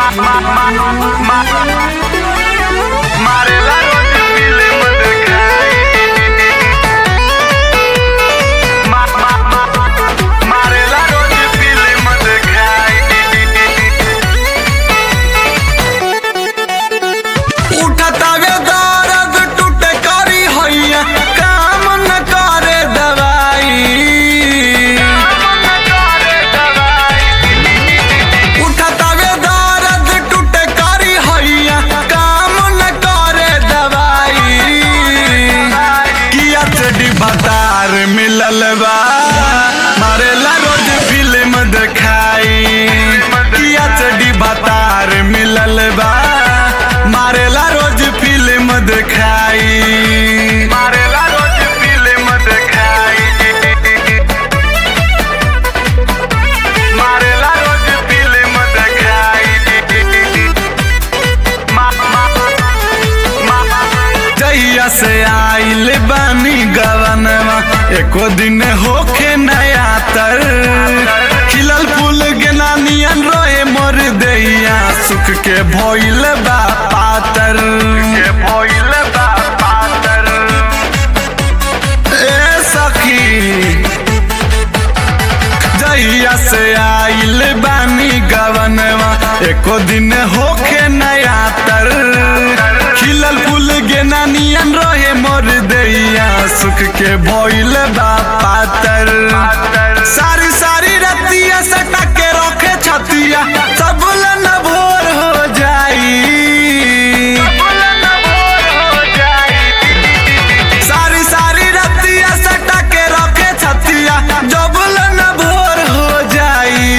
मारेला रोज फिल्म देखाई मा- मा- मा- मारेला रोज फिल्म देखाई उठतावे दर्द टूटे करी हैया काम न करे दवाई उठतावे दर्द टूटे करी हैया काम न करे दवाई किया चडी भतार मिलल बा मारेला रोज फिल्म देखाई किया चडी भतार मिलल बा मारेला रोज फिल्म देखाई मारेला रोज फिल्म देखाई मारेला रोज फिल्म देखाई मा- मा- मा- जहिया से आइल बानी गवनवा एको दिन होखे नया तर खिलल फूल गेना नियन रोए मोर दैया सुख के भइल बा पातर के भइल बा पातर ए सखी जहिया से आइल बानी गवनवा एको दिन होखे नया तर खिलल फूल गेना नियन रहे मोर दैया सुख के भइल बा पातर सारी सारी रतिया सटा के रखे छतिया सब न भोर हो जाई सारी सारी रतिया सटा के रखे छतिया जबल न भोर हो जाई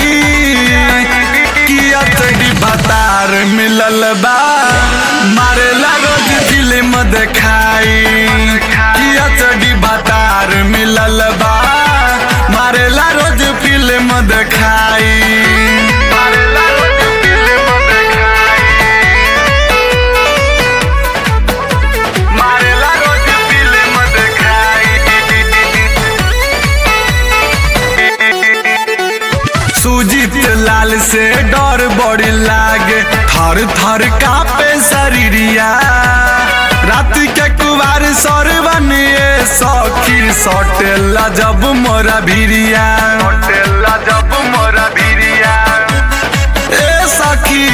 किया तड़ी भतार मिलल बा मारेला रोज फिल्म देखाई किया तड़ी भतार मिलल बा मारेला रोज फिल्म देखाई मारेला रोज फिल्म देखाई मारेला रोज फिल्म देखाई सुजीत लाल से डर बड़ी लागे थर थर कापे शरीरिया रात के कुवार सरवन ये सखी सटेला जब मोरा भिरिया होटेला जब मोरा भिरिया ए सखी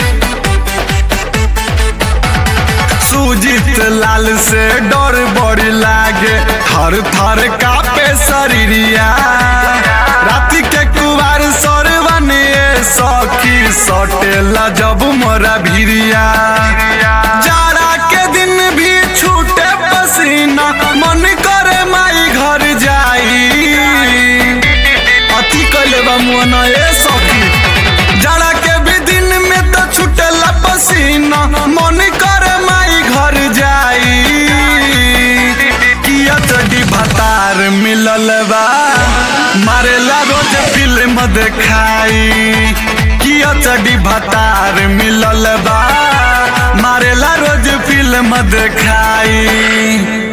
सुजीत लाल से डर बड़ी लागे थर थर कापे शरीरिया राति के कुवार सरवन ये सखी सटेला जब मोरा भिरिया जाड़ा के दिन भी छूटे पसीना मन करे माई घर जाई अति कैले बा मुअना ए सखी जाड़ा के भी दिन में तो छूटेला पसीना मन करे माई घर जाई किया चडी भतार मिलल बा मारेला रोज फिल्म देखाई किया चडी भतार मिलल बा मारेला रोज फिल्म देखाई